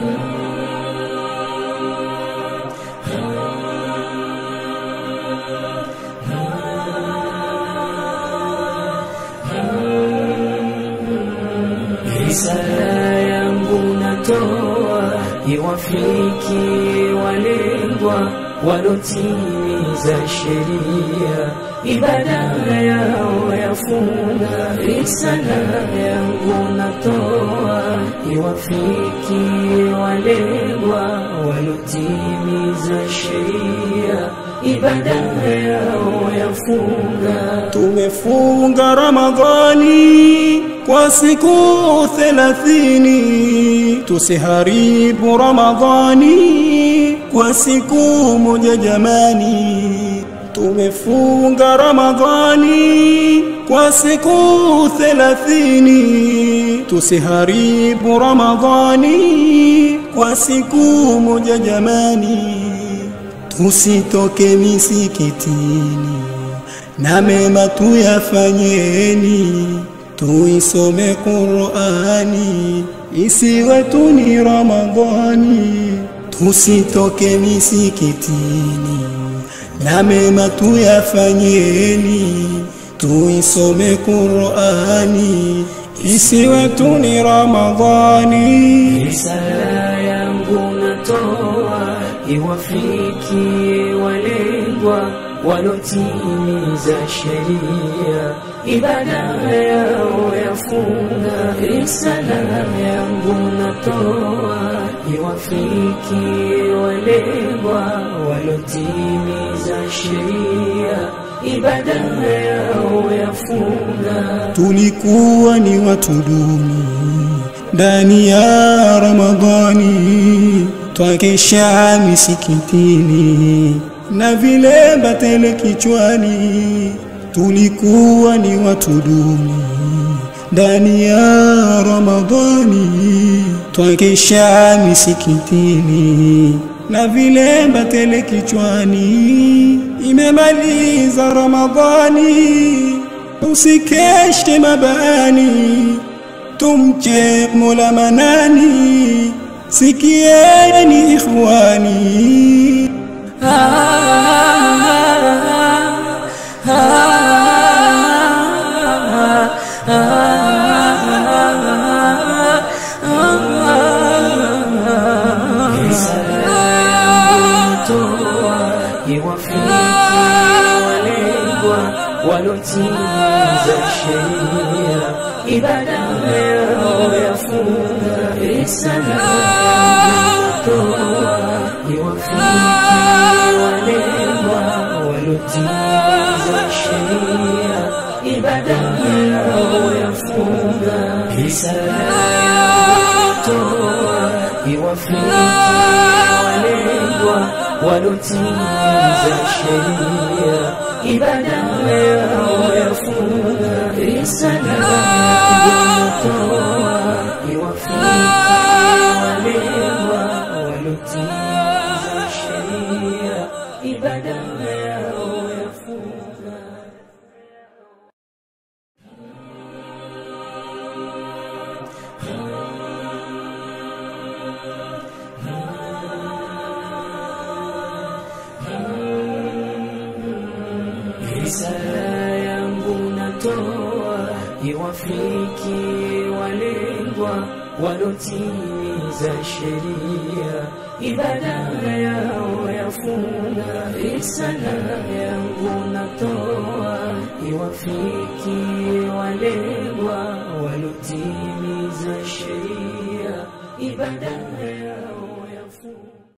Risala yangu natoa iwafiki walengwa walotimiza sheria, ibada yao yafunga. Risala yangu natoa iwafiki walengwa walotimiza sheria, ibada yao yafunga. Tumefunga Ramadhani kwa siku thelathini, tusiharibu Ramadhani kwa siku moja jamani. Tumefunga Ramadhani kwa siku thelathini, tusiharibu Ramadhani kwa siku moja jamani. Tusitoke misikitini na mema tuyafanyeni, tuisome Qur'ani isiwe tu ni Ramadhani. Tusitoke misikitini na mema tuyafanyeni, tuisome Qur'ani isiwe tu ni Ramadhani. Risala yangu natoa iwafiki walengwa walotimiza sheria, ibada yao yafunga. Risala yangu natoa iwafiki walengwa walotimiza sheria, ibada yao yafunga. Tulikuwa ni watu duni ndani ya Ramadhani, twakesha misikitini na vilemba tele kichwani. Tulikuwa ni watu duni ndani ya Ramadhani, twakesha misikitini na vilemba tele kichwani. Imemaliza Ramadhani, usikeshe mabani, tumche Mola Manani, sikieni ikhwani. iwafiki walengwa walotimiza sheria, ibada yao yafunga. Risala toa iwafiki walengwa walotimiza sheria, ibada yao yafunga. Risala toa iwafiki walengwa walotimiza sheria, ibada yao yafunga. Risala toa iwafiki walengwa walotimiza sheria, ibada yao yafunga. Risala yangu natoa iwafiki walengwa walotimiza sheria, ibada yao yafunga. Risala yangu natoa iwafiki walengwa walotimiza sheria, ibada yao yafunga.